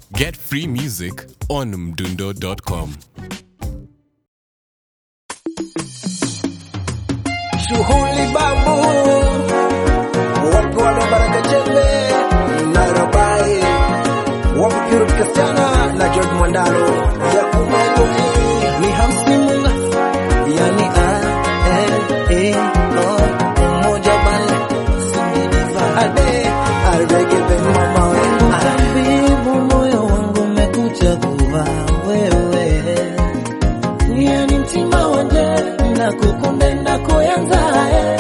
Get free music on mdundo.com. Shughuli babu, wapi wale Baraka Chembe, Nairobi, wapi Purity Kasichana na George Mwandalo, Yakubu Elohi, ni hamsimu, yani a e e o umoja bale, sindidiva ade, arege ben mama we, tabibu moyo wangu umekuchagua wewe yani mtima wanje na kukunde na kuyanzae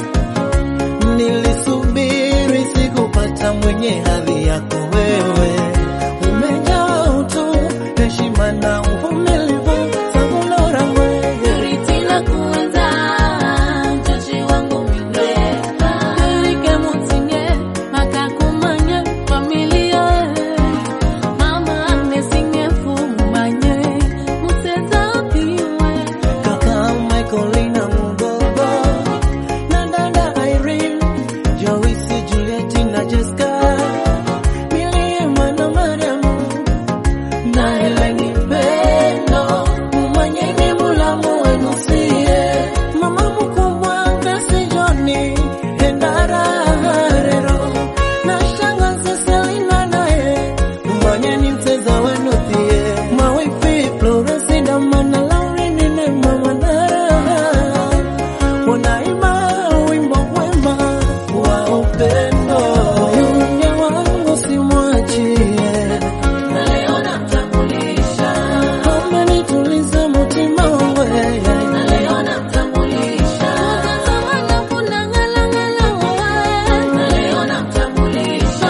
nilisubiri sikupata mwenye hadhi yako wewe umejaa utu heshima na uvumilivu sabulora mwege Ritila kuanza mchoshi wangu minde Nilike mutinye makakumanye familia Mama anesinge fumanye muteza piwe kaka Michaelina Mugogo na dada Irene Joyce Juliet na Jessica Miriam na Mariamu na Eleni Pendo mumanyeni mulamu wenu sie mama mkubwa Grace Johnny Endara Harero na shangazi Selina naye mumanyeni mteza wenu thie mawifi Florence Damana Laurini ne mama Nara wanaimba wimbo wema wa upendo Yunye wangu simwachie Na leo namtambulisha Amenituliza mutima wangu yeye. Na leo namtambulisha Tazama na kuna ngala ngala wae Na leo namtambulisha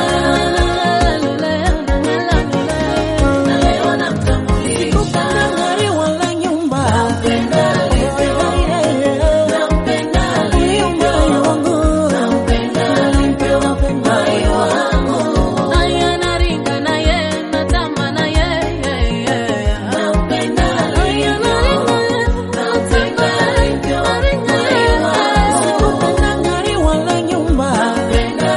Na leo namtambulisha Gari wala nyumba. Nampenda Nampenda Nyumba yangu. Nampenda alipewa moyo wangu Aya naringa na ye natama na ye Nampenda Aya naringa Nampenda alipewa moyo wangu Sikupenda gari wala nyumba. Nampenda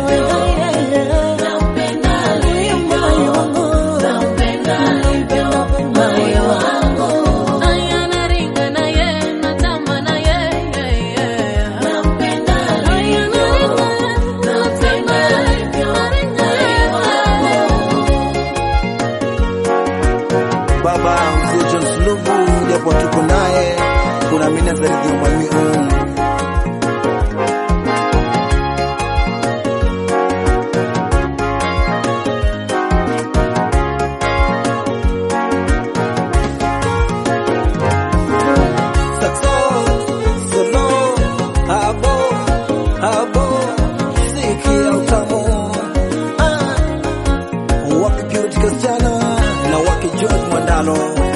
Nampenda Nyumba yangu. Nampenda alipewa moyo wangu Aya naringa na ye natama na ye Nampenda Aya naringa Nampenda alipewa moyo wangu Baba mzee John Sulubu japo tuko naye kuna mina zaidi ya mwami um. Saxo, solo, habo, habo, sikia utamu. Ah, wake Purity Kasichana na wake George Mwandalo